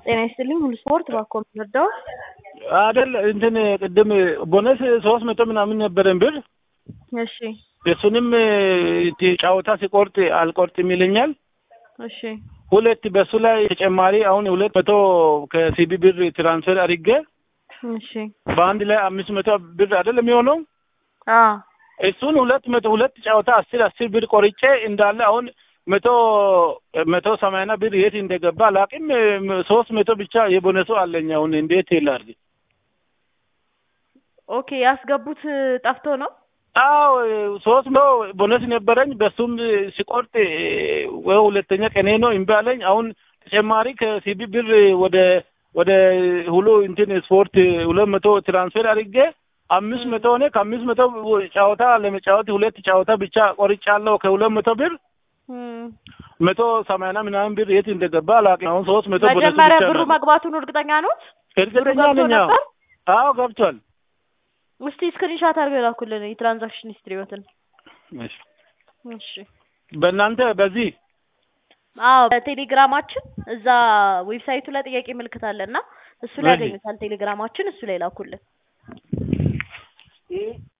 ጤና ይስጥልኝ ሁሉ ስፖርት ባኮ ምንወደው አይደል እንትን ቅድም ቦነስ ሶስት መቶ ምናምን ነበረን ብር እሺ እሱንም ጨዋታ ሲቆርጥ አልቆርጥም ይለኛል። እሺ ሁለት በሱ ላይ ተጨማሪ አሁን ሁለት መቶ ከሲቢ ብር ትራንስፈር አድርጌ እሺ በአንድ ላይ አምስት መቶ ብር አይደል የሚሆነው አ እሱን ሁለት መቶ ሁለት ጨዋታ አስር አስር ብር ቆርጬ እንዳለ አሁን መቶ መቶ ሰማንያ ብር የት እንደገባ አላውቅም። ሶስት መቶ ብቻ የቦነሱ አለኝ። አሁን እንዴት ይላል? ኦኬ ያስገቡት ጠፍቶ ነው። አዎ ሶስት መቶ ቦነስ ነበረኝ። በሱም ሲቆርጥ ወይ ሁለተኛ ቀኔ ነው እምቢ አለኝ። አሁን ተጨማሪ ከሲቢ ብር ወደ ወደ ሁሉ እንትን ስፖርት ሁለት መቶ ትራንስፈር አድርጌ አምስት መቶ ሆነ። ከአምስት መቶ ጨዋታ ለመጫወት ሁለት ጨዋታ ብቻ ቆርጫለሁ ከሁለት መቶ ብር መቶ ሰማንያ ምናምን ብር የት እንደገባ አላውቅም። አሁን ሶስት መቶ ቦነሱ መጀመሪያ ብቻ ብሩ ነው። መግባቱን እርግጠኛ ኖት? እርግጠኛ ገብቶ ነኝ። አዎ ነበር? አዎ ገብቷል። እስቲ ስክሪንሻት አድርገው የላኩልን የትራንዛክሽን ሂስትሪዎትን። እሺ። እሺ በእናንተ በዚህ አዎ በቴሌግራማችን እዛ ዌብሳይቱ ላይ ጥያቄ ምልክት አለ እና እሱ ላይ እሺ። ያገኙታል። ቴሌግራማችን እሱ ላይ ላኩልን።